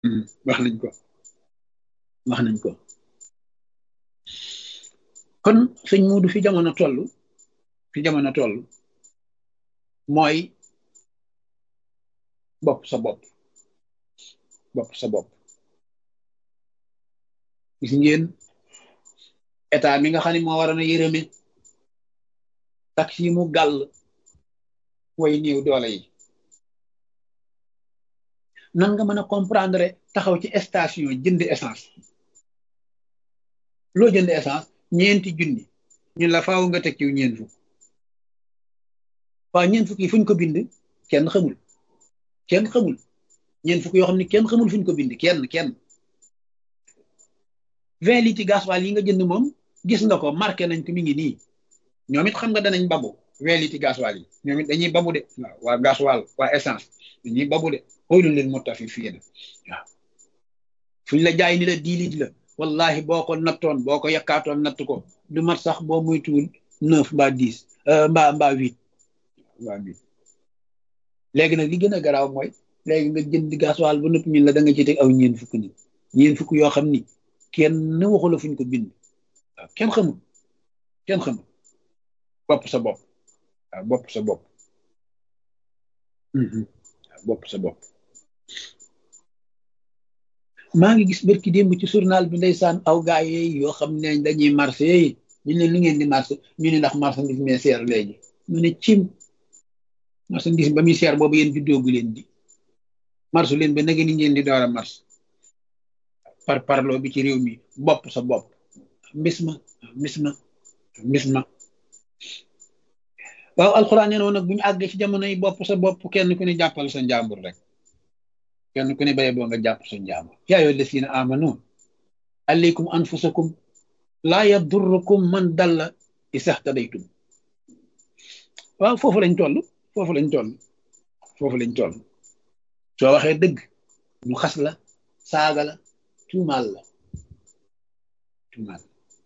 wax nañ ko wax nañ ko kon sëñ Muudu fi jamono toll fi jamono toll mooy bopp sa bopp bopp sa bopp gis ngeen état mi nga xam ne moo waroon a yërëme tax yi mu gàll way néew doole yi nan nga mën a comprendre taxaw ci station jënd essence loo jënd essence ñeenti junni ñun la faaw nga teg ci ñeent fukk waaw ñeent fukk yi fuñ ko bind kenn xamul kenn xamul ñeent fukk yoo xam ne kenn xamul fuñ ko bind kenn kenn vingt litres gasoil yi nga jënd moom gis nga ko marqué nañ ko mi ngi nii ñoom it xam nga danañ babu vingt litres gasoil yi ñoom it dañuy babu de waaw waa gasoil waa essence dañuy babu de xoolu leen moo tax fi fii na waaw fuñ la jaay ni la dix litres la wallahi boo ko nattoon boo ko yakkaatoon natt ko du mat sax boo muytuwul neuf mbaa dix mbaa mbaa huit mbaa huit léegi nag li gën a garaaw mooy léegi nga jënd gasoil ba nëpp ñun la da nga ci teg aw ñeen fukk ni ñeen fukk yoo xam ni kenn waxu la fuñ ko bind waaw kenn xamul kenn xamul bopp sa bopp waaw bopp sa bopp waaw bopp sa bopp maa ngi gis bërki démb ci journal bi ndeysaan aw gaay yi yoo xam ne dañuy marché yi ñu ne lu ngeen di marché ñu ne ndax marchandise mais seer léegi mu ne cim marchandise ba muy seer boobu yéen juddoogu leen di marché leen ba nage ni ngeen di door a marché par parloo bi ci réew mi bopp sa bopp mbis ma mbis ma mbis ma waaw alxuraan nee noonu nag bu ñu àggee ci jamono yi bopp sa bopp kenn ku ne jàppal sa njàmbur rek kenn ku ne baye boo nga jàpp sa njàmbur yaa ayyuha llazina amanu alaykum anfusakum laa yadurrukum man dalla isahtadaytum waaw foofu lañ toll foofu lañ toll foofu lañ toll soo waxee dëgg ñu xas la saaga la tuumaal la tuumaal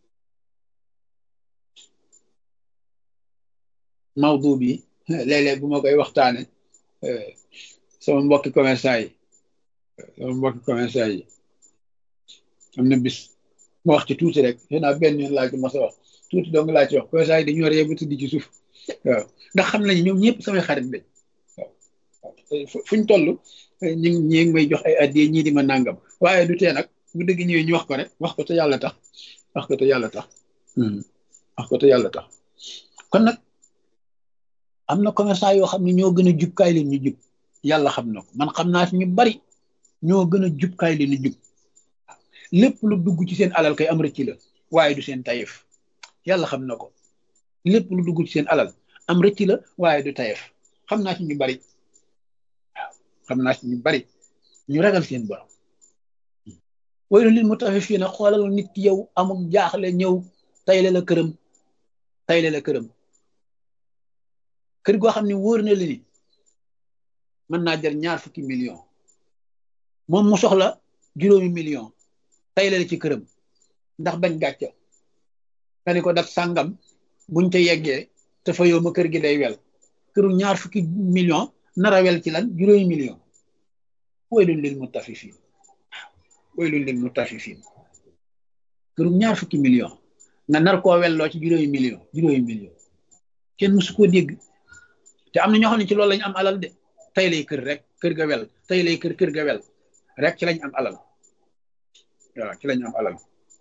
mawdu bi léeg-léeg bu ma koy waxtaane sama mbokki commerçant yi sama mbokki commerçant yi am na bis ma wax ci tuuti rek xëy naa benn yoon laa ci mas a wax tuuti dong laa ci wax commerçant yi dañoo ree ba tëdd ci suuf waaw ndax xam nañu ñoom ñëpp samay xarit lañ waaw fuñ toll ñi ñi ngi may jox ay addiye ñii di ma nàngam waaye du tee nag bu dëgg ñëwee ñu wax ko rek wax ko te yàlla tax wax ko te yàlla tax wax ko te yàlla tax kon nag am na commerçant yoo xam ne ñoo gën a jub kaay leen ñu jub yàlla xam na ko man xam naa fi ñu bari ñoo gën a jub kaay leen ñu jub lépp lu dugg ci seen alal kay am rëcc la waaye du seen tayef yàlla xam na ko lépp lu dugg ci seen alal am rëcc la waaye du tayef xam naa ci ñu bari waaw xam naa ci ñu bari ñu ragal seen borom waylu lil mutaffifina xoolal nit ki yow amul jaaxle ñëw tayle la këram tayle la këram kër goo xam ne wóor na la ni mën naa jar ñaar fukki million moom mu soxla juróomi million tayle la ci këram ndax bañ gàcce nga ni ko dat sàngam buñ ca yeggee te fa yow ma kër gi day wel këru ñaar fukki million nara wel ci lan juróomi million waylun lil mutaffifin waylun lil mutaffifin këru ñaar fukki million nga nar koo welloo ci juróomi million juróomi million kenn musu koo dégg te am na ñoo xam ne ci loolu lañ am alal de tey lay kër rek kër ga wel tey lay kër kër ga wel rek ci lañ am alal waaw ci lañ am alal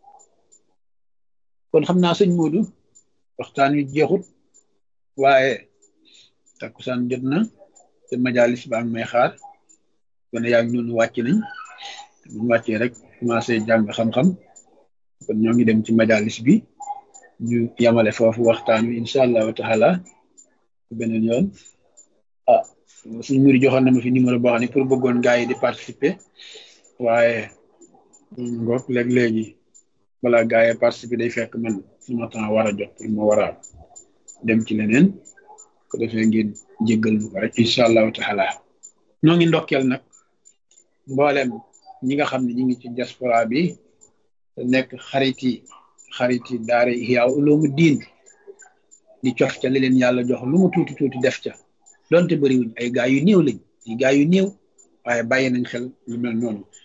kon xam naa sëñ Moodu waxtaan wi jeexut waaye takkusaan jot na te majalis baa ngi may xaar kon yaa ngi noonu wàcc nañ buñ wàccee rek commencé jàng xam-xam kon ñoo ngi dem ci majalis bi ñu yamale foofu waxtaan wi incha allahu taala beneen yoon ah suñ muri joxoon na ma fi numéro boo xam ne pour bëggoon gars yi di participer waaye ngoog léeg-léegi balaa gars yi participer day fekk man suma temps war a jot pour ma war a dem ci leneen ko defee ngeen jéggal bu ko rek incha allahu taala noo ngi ndokkeel nag mboolem ñi nga xam ne ñi ngi ci diaspora bi te nekk xariti xariti daara Ihya Ulumuddin di cof ca li leen yàlla jox lu mu tuuti tuuti def ca donte bëriwuñ ay gaa yu néew lañ ay gaa yu néew waaye bàyyi nañ xel lu mel noonu